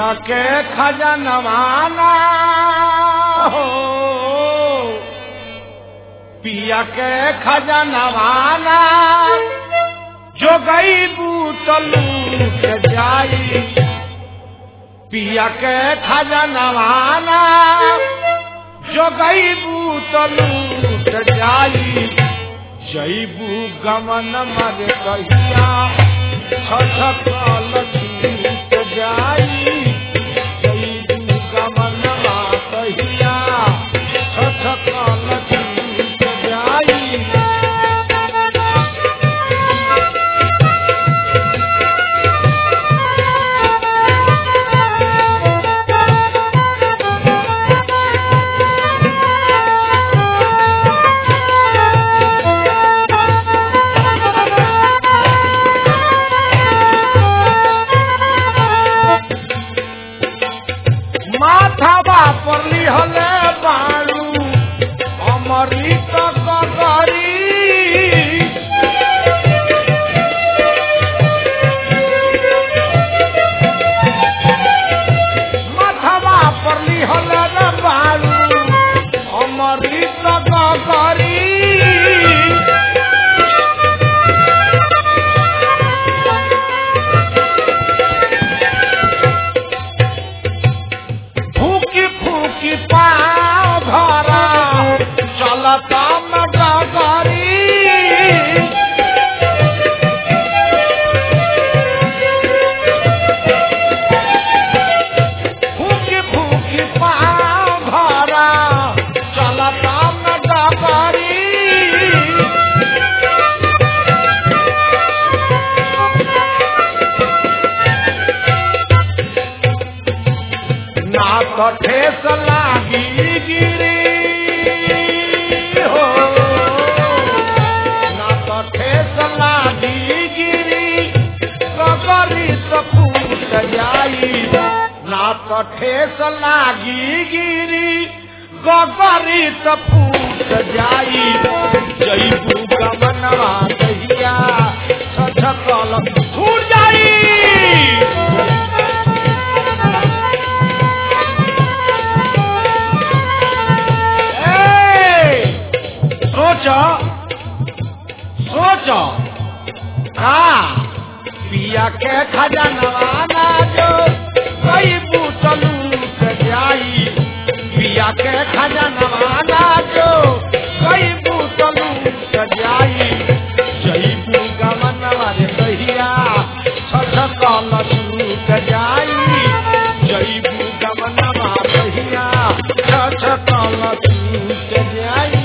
पिया के खजनवाना हो पिया के खजनवाना जो गई बूतलू के जाई पिया के खजनवाना जो गई बूतलू के जाई जईबू गमन मर कहिया छछकल छूट जाई जईबू गमन मर कहिया छछकल छूट जाई माथावा पर लिहले बारू अमृत गगरी माथावा पर लिहले रे बारू अमृत गगरी फूकी फूकी पाँव धरा चलता मगरी फूकी फूकी पाँव धरा चलता मगरी ना तो ठेस लागी गिरी हो ना तो ठेस लागी गिरी कबरी तो फूट जाई ना तो ठेस लागी गिरी गगरी तो फूट जाई जईबू गमनवा कहिया छछकल छूट जाई ए, सोचो सोचो हाँ पिया के खजनवाना जो कई बूतलू के जाई पिया के खजनवाना जो कई बूतलू के जाई जईबू गमनवा रे कहिया छछकल छूट जाई जईबू गमनवा कहिया छछकल छूट जाई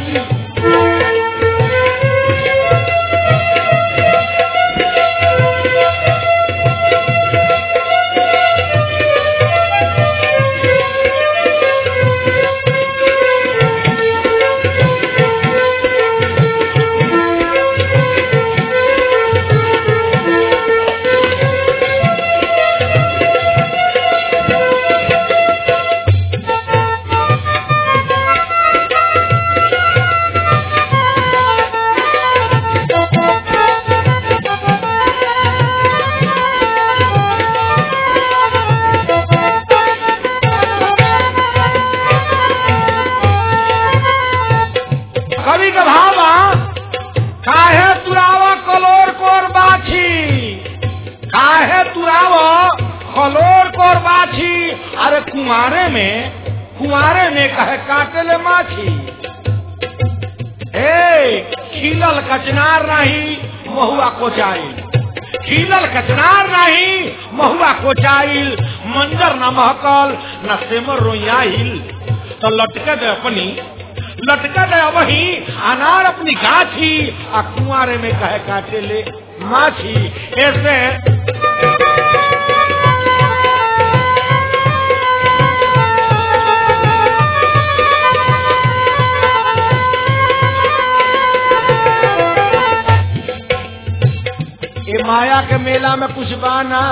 कवि का भावा काहे तुरावा कलोर कोर बाछी काहे तुरावा कलोर कोर बाछी अरे कुआरे में कुआरे में कहे काटे ले माछी ए खिलल कचनार नहीं महुआ कोचाइल खिलल कचनार नहीं महुआ कोचाइल मंजर न महकल न सेमर रोयाइल तो लटके दे अपनी लटका दे वही अनार अपनी गाछी आ कुआरे में कहे काटे ले माछी ऐसे ये माया के मेला में कुछ बाना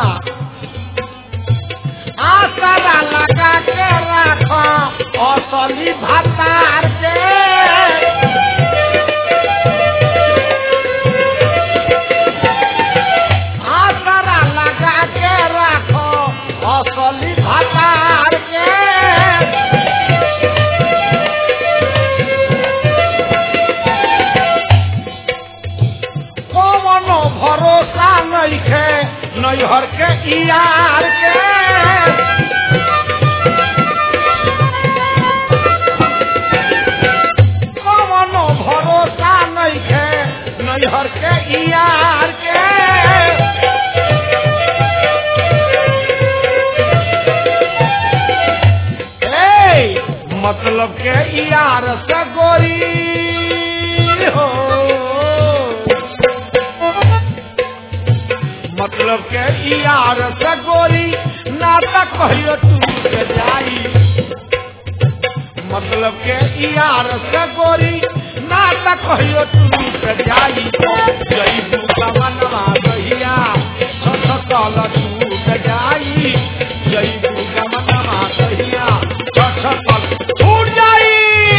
आसरा लगा के रखो असली भतार के आसरा लगा के रखो असली भतार नइखे नैहर के यार के कवनो भरोसा नइखे नैहर के यार के ए मतलब के यार से गोरी हो मतलब के यार से गोरी नाटक कहियो तू के जाई मतलब के यार से गोरी नाटक कहियो तू के जाई जई तू कमनवा कहिया सस कल तू के जाई जई तू कमनवा कहिया सस कल छूट जाई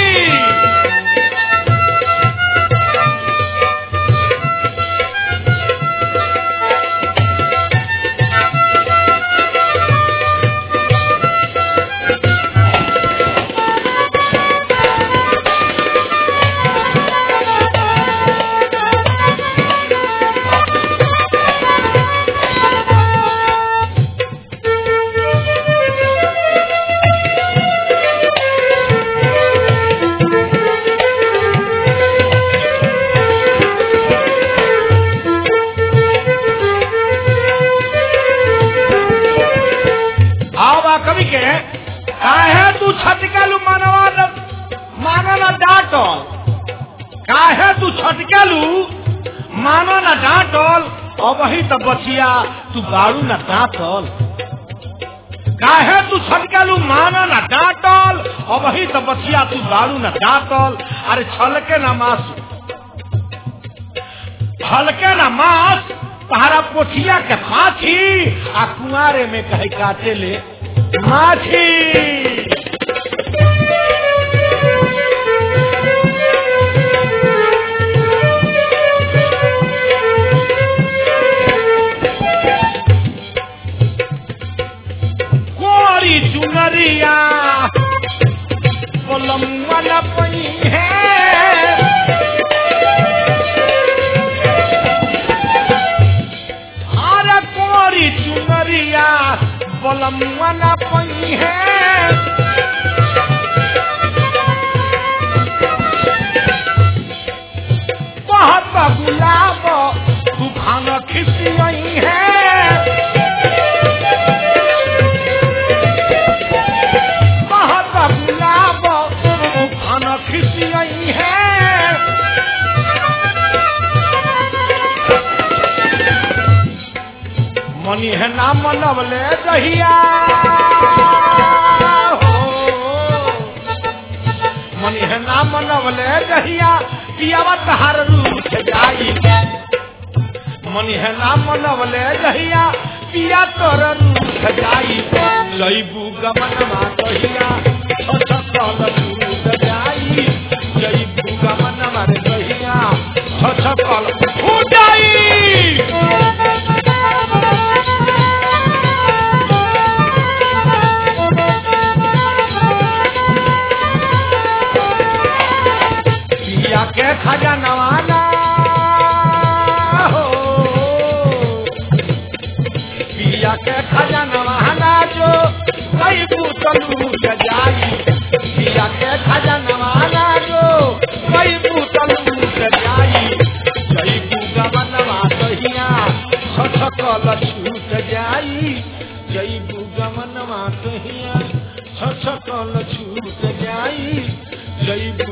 आवा कवि के काहे तू छटकेलू मानवा न- मानो न डांटल काहे तू छटकेलू मानो न डांटल अब ही तो बचिया तू बारू न डांटल काहे तू छटकेलू मानो न डांटल अब ही तो बचिया तू बारू न डांटल अरे छलके न मास हल्के न मास तारा पोठिया के पाछी आ कुआरे में कहे काटे ले माछी कोरी चुनरिया पलमुआ न पई है अरे कोरी चुनरिया बलमुआ न पई है बहुत गुलाब तूफान खिसियई है बहुत गुलाब तूफान खिसियई है मनी है ना मनवले दहिया हो। मनी है ना मनवले दहिया पियावा तहार रूठ जाई मनी है ना मनवले दहिया पिया तोर रूठ जाई लईबू गमनमा दहिया छछकल रूठ जाई लईबू गमनमा रे दहिया छछकल फूट जाई पिया के खजनवाना हो पिया के खजनवाना जो कई पुतलू जाई पिया के खजनवाना जो कई पुतलू जाई कई गमनवा कहिया छछकल छूट जाई जई गमनवा कहिया छछकल छूट जाई जई